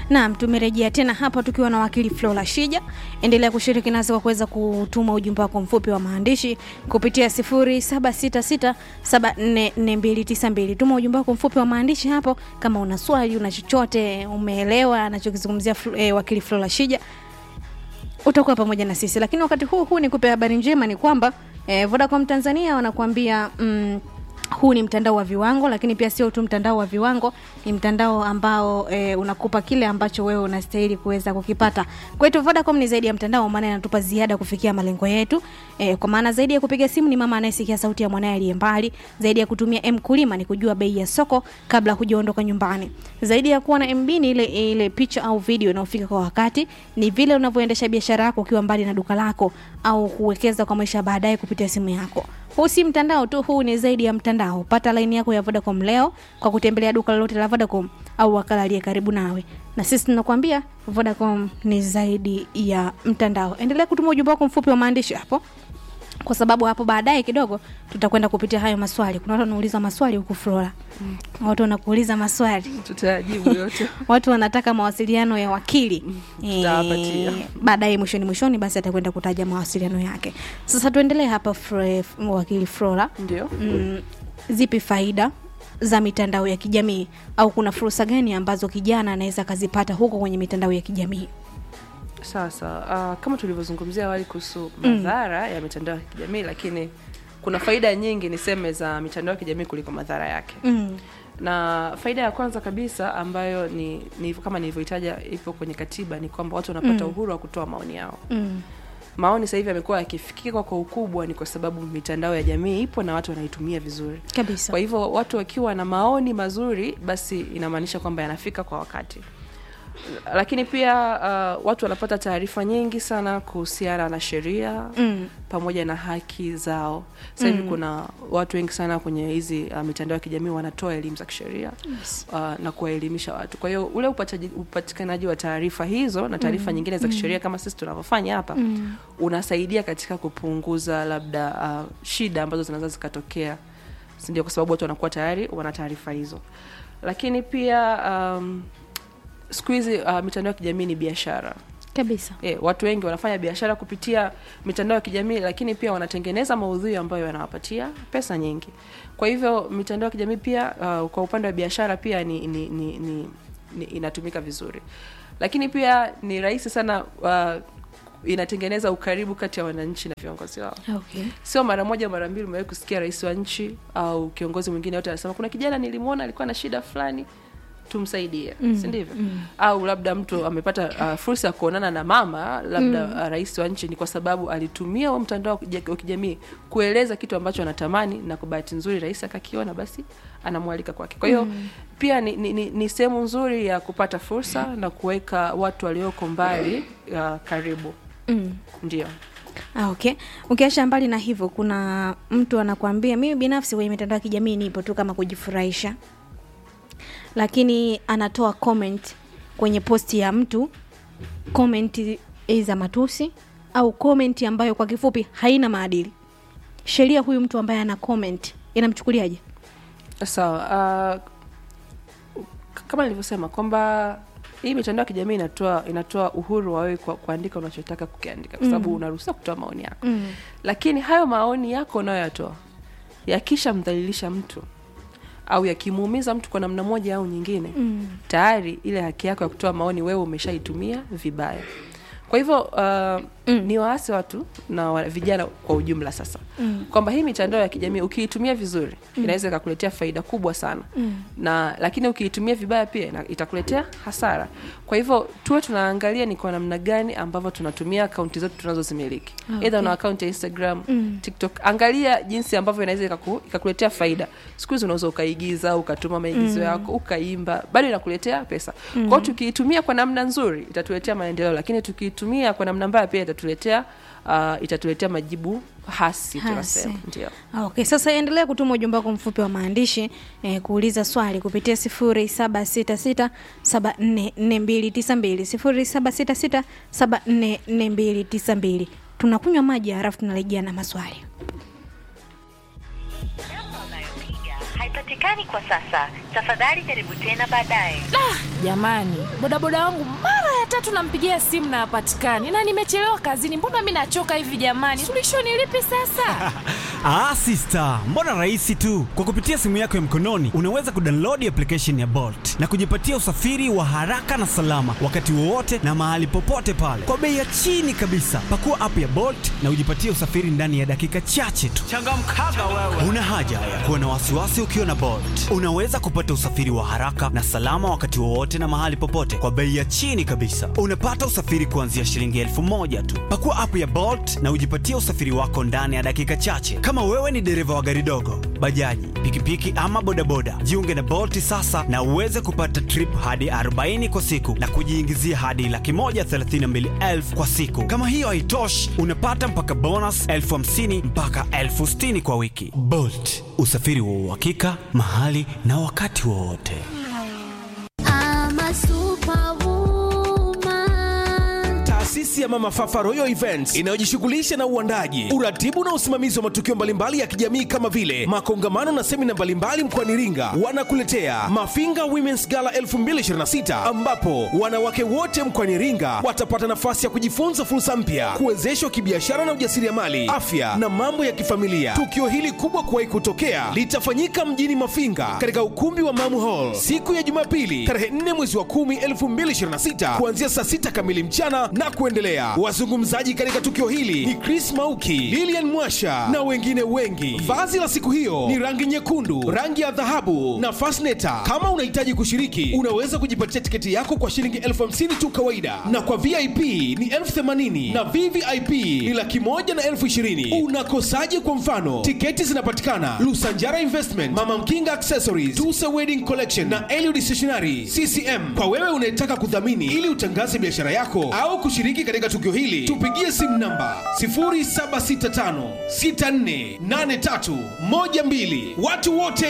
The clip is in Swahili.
Naam, tumerejea tena hapa tukiwa na wakili Flora Shija. Endelea kushiriki nasi kwa kuweza kutuma ujumbe wako mfupi wa maandishi kupitia 0766744292. Tuma ujumbe wako mfupi wa maandishi hapo kama una swali, una chochote umeelewa anachokizungumzia eh, wakili Flora Shija utakuwa pamoja na sisi. Lakini wakati huu huu nikupe habari njema ni kwamba eh, Vodacom Tanzania wanakuambia mm, huu ni mtandao wa viwango, lakini pia sio tu mtandao wa viwango, ni mtandao ambao e, unakupa kile ambacho wewe unastahili kuweza kukipata. Kwetu Vodacom ni zaidi ya mtandao, maana inatupa ziada kufikia malengo yetu. E, kwa maana zaidi ya kupiga simu ni mama anayesikia sauti ya mwanae aliye mbali, zaidi ya kutumia M kulima ni kujua bei ya soko kabla hujaondoka nyumbani, zaidi ya kuwa na MB ni ile ile picha au video inayofika kwa wakati, ni vile unavyoendesha biashara yako ukiwa mbali na duka lako au kuwekeza kwa maisha baadaye kupitia simu yako. Huu si mtandao tu, huu ni zaidi ya mtandao. Pata laini yako ya Vodacom leo kwa kutembelea duka lolote la Vodacom au wakala aliye karibu nawe, na sisi tunakwambia Vodacom ni zaidi ya mtandao. Endelea kutuma ujumbe wako mfupi wa maandishi hapo, kwa sababu hapo baadaye kidogo tutakwenda kupitia hayo maswali. Kuna watu wanauliza maswali huku Flora, watu wanakuuliza maswali tutayajibu yote watu wanataka mawasiliano ya wakili tutawapatia. Eh, baadaye mwishoni mwishoni basi atakwenda kutaja mawasiliano yake sasa tuendelee hapa Fre, wakili flora ndio mm, zipi faida za mitandao ya kijamii au kuna fursa gani ambazo kijana anaweza akazipata huko kwenye mitandao ya kijamii sasa uh, kama tulivyozungumzia awali kuhusu madhara ya mitandao ya kijamii lakini kuna faida nyingi niseme za mitandao ya kijamii kuliko madhara yake mm. na faida ya kwanza kabisa ambayo ni, ni kama nilivyoitaja ipo kwenye katiba ni kwamba watu wanapata Mm. uhuru wa kutoa maoni yao Mm. maoni sasa hivi yamekuwa yakifikika kwa ukubwa ni kwa sababu mitandao ya jamii ipo na watu wanaitumia vizuri kabisa kwa hivyo watu wakiwa na maoni mazuri basi inamaanisha kwamba yanafika kwa wakati lakini pia uh, watu wanapata taarifa nyingi sana kuhusiana na sheria mm. pamoja na haki zao sasa hivi Mm. kuna watu wengi sana kwenye hizi uh, mitandao ya kijamii wanatoa elimu za kisheria yes. uh, na kuwaelimisha watu kwa hiyo ule upataji- upatikanaji wa taarifa hizo na taarifa nyingine za kisheria kama sisi tunavyofanya hapa mm. unasaidia katika kupunguza labda uh, shida ambazo zinaweza zikatokea sindio kwa sababu watu wanakuwa tayari wana taarifa hizo lakini pia um, siku hizi uh, mitandao ya kijamii ni biashara kabisa e, watu wengi wanafanya biashara kupitia mitandao ya kijamii lakini pia wanatengeneza maudhui ambayo yanawapatia pesa nyingi kwa hivyo mitandao ya kijamii pia uh, kwa upande wa biashara pia ni, ni, ni, ni, ni inatumika vizuri lakini pia ni rahisi sana uh, inatengeneza ukaribu kati ya wananchi na viongozi wao okay. sio mara moja mara mbili umewahi kusikia rais wa nchi au kiongozi mwingine yote anasema kuna kijana nilimwona alikuwa na shida fulani tumsaidie Mm, si ndivyo mm. au labda mtu amepata uh, fursa ya kuonana na mama labda mm. uh, rais wa nchi ni kwa sababu alitumia huo mtandao wa kija- wa kijamii kueleza kitu ambacho anatamani na kwa bahati nzuri rais akakiona basi anamwalika kwake kwa hiyo mm. pia ni, ni, ni, ni sehemu nzuri ya kupata fursa na kuweka watu walioko mbali uh, karibu Mm. ndio Ah, okay. Ukiacha mbali na hivyo, kuna mtu anakuambia mimi binafsi kwenye mitandao ya kijamii nipo tu kama kujifurahisha, lakini anatoa comment kwenye posti ya mtu, comment za matusi au comment ambayo kwa kifupi haina maadili. Sheria huyu mtu ambaye ana comment inamchukuliaje? sawa uh, kama nilivyosema kwamba hii mitandao ya kijamii inatoa inatoa uhuru wa wewe kwa- kuandika unachotaka kukiandika kwa sababu Mm. unaruhusiwa kutoa maoni yako Mm. lakini hayo maoni yako unayoyatoa yakishamdhalilisha mtu au yakimuumiza mtu kwa namna moja au nyingine Mm. tayari ile haki yako ya kutoa maoni wewe umeshaitumia vibaya kwa hivyo uh, Mm. ni waase watu na wa, vijana kwa ujumla sasa Mm. kwamba hii mitandao ya kijamii ukiitumia vizuri inaweza ikakuletea faida kubwa sana Mm. na lakini ukiitumia vibaya pia ina- itakuletea hasara kwa hivyo tuwe tunaangalia ni kwa namna gani ambavyo tunatumia akaunti zetu tunazozimiliki Ah, okay. okay. una akaunti ya instagram Mm. tiktok angalia jinsi ambavyo inaweza ikaku, ikakuletea faida siku hizi unaweza ukaigiza ukatuma maigizo Mm. yako ukaimba bado inakuletea pesa mm. kwao tukiitumia kwa namna nzuri itatuletea maendeleo lakini tukiitumia kwa namna mbaya pia itatuletea uh, itatuletea majibu hasi Hasi. tunasema ndio Ah, Okay, sasa endelea kutuma ujumbe wako mfupi wa maandishi eh, kuuliza swali kupitia sifuri saba sita sita saba nne nne mbili tisa mbili sifuri saba sita sita saba nne nne mbili tisa mbili tunakunywa maji halafu tunarejea na maswali Namba unayopiga haipatikani haipatikani kwa sasa. Tafadhali jaribu tena baadaye. Jamani, bodaboda wangu mara ya tatu nampigia simu na hapatikani, na nimechelewa kazini. Mbona mi nachoka hivi jamani? Suluhisho ni lipi sasa? Ah, sister, mbona rahisi tu. Kwa kupitia simu yako ya mkononi unaweza kudownload application ya Bolt na kujipatia usafiri wa haraka na salama wakati wowote na mahali popote pale kwa bei ya chini kabisa. Pakua app ya Bolt na ujipatie usafiri ndani ya dakika chache tu. Changamkaga wewe. Una haja ya kuwa na wasiwasi ukiwa na Bolt. Unaweza kupata usafiri wa haraka na salama wakati wowote na mahali popote kwa bei ya chini kabisa. Unapata usafiri kuanzia shilingi elfu moja tu. Pakua app ya Bolt na ujipatie usafiri wako ndani ya dakika chache. Kama wewe ni dereva wa gari dogo, bajaji, pikipiki ama bodaboda, jiunge na Bolt sasa na uweze kupata trip hadi 40 kwa siku na kujiingizia hadi laki moja thelathini na mbili elfu kwa siku. Kama hiyo haitoshi, unapata mpaka bonus elfu hamsini mpaka elfu sitini kwa wiki. Bolt, usafiri wa uhakika mahali na wakati wowote. I'm a superwoman. Taasisi ya Mama Fafa Royal Events inayojishughulisha na uandaji, uratibu na usimamizi wa matukio mbalimbali ya kijamii kama vile makongamano na semina mbalimbali mkoani Iringa, wanakuletea Mafinga Women's Gala 2026 ambapo wanawake wote mkoani Iringa watapata nafasi ya kujifunza fursa mpya, kuwezeshwa kibiashara na ujasiriamali, afya na mambo ya kifamilia. Tukio hili kubwa kuwahi kutokea litafanyika mjini Mafinga katika ukumbi wa Mamu Hall siku ya Jumapili tarehe 4 mwezi wa 10 2026 kuanzia saa 6 kamili mchana na kuendelea. Wazungumzaji katika tukio hili ni Chris Mauki, Lilian Mwasha na wengine wengi. Vazi la siku hiyo ni rangi nyekundu, rangi ya dhahabu na fasneta. Kama unahitaji kushiriki, unaweza kujipatia tiketi yako kwa shilingi elfu hamsini tu kawaida, na kwa VIP ni elfu themanini na VVIP ni laki moja na elfu ishirini. Unakosaje? Kwa mfano, tiketi zinapatikana Lusanjara Investment, Mama Mkinga Accessories, Tusa Wedding Collection na Eliud Stationery CCM. Kwa wewe unayetaka kudhamini ili utangaze biashara yako au kushiriki katika tukio hili, tupigie simu namba 0765648312. Watu wote